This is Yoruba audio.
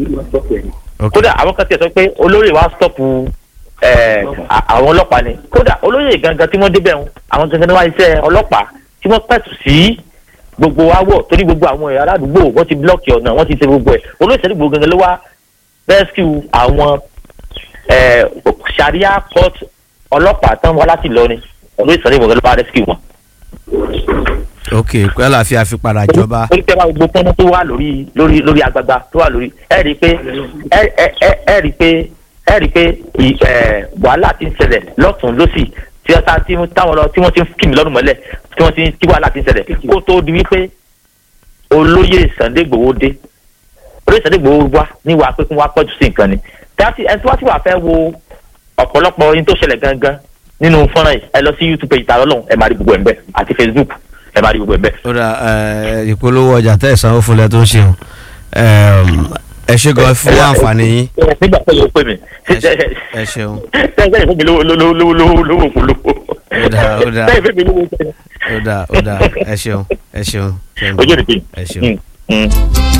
ok kódà àwọn kan tiẹ̀ sọ pé olóyè wa stọ́pù ẹ̀, à- àwọn ọlọ́pàá ni kódà olóyè gangan tí wọ́n débẹ̀ ń àwọn gangan ní wá iṣẹ́ ọlọ́pàá tí wọ́n pẹ̀tù sí gbogbo awọ torí gbogbo àwọn ẹ̀yà aládùúgbò wọ́n ti blọ́ọ̀kì ọ̀nà wọ́n ti ṣe gbogbo ẹ̀ olóyè sẹ́ni gbogbo gangan ló wá rescue àwọn ẹ̀, sharia court ọlọ́pàá tán wá láti Ìlọrin olóyè sẹ́ni gbogbo ló wá rescue wọn ok pé àlàáfíà fi padà jọba orí tẹ́ bá gbogbo pọ́nmọ́ tó wà lórí lórí lórí agbagba tó wà lórí ẹ rí i pé ẹ ẹ ẹ ẹ rí i pé ẹ rí i pé ì- ẹ, wàhálà ti ń ṣẹlẹ̀ lọ́tún lọ́sì tí wọ́n ta- tí wọ́n táwọn lọ tí wọ́n ti ń kí mi lọ́rùn mọ́lẹ̀ tí wọ́n ti ń tí wàhálà ti ń ṣẹlẹ̀ kó tó di wípé olóyè Sunday Igboho dé olóyè Sunday Igboho wá níwàá pé kí wọ́n á pọ̀jù sí nǹkan ni tí ẹni tí wọ́n ti wà fẹ́ wo ọ̀pọ̀lọpọ̀ ohun tó ṣẹlẹ̀ gangan nínú fọ́nrán yìí ẹ lọ sí YouTube page Ìtààrà Ọlọ́run ẹ máa rí gbogbo ẹ̀ ń bẹ̀ àti Facebook ẹ máa rí gbogbo ẹ̀ ń bẹ̀. ó dà ẹ, ìpolówó ọjà tẹ́ ìsanwó fúnlẹ̀ tó ń ṣe o Ẹm, ẹ ṣe gan fún àǹfààní yín nígbà tó yẹ pé mi ẹ ṣe- ẹ ṣeun sẹ́yìn fún mi lówó lówó lówó lówó lówó kò lówó Ó dáa, ó dáa. sẹ́yìn fún mi lówó sẹ́yìn. ó dà ó dà ẹ ṣeun ẹ ṣeun ṣeun ojú ẹ̀ nìkan. ẹ ṣeun. Mm, mm.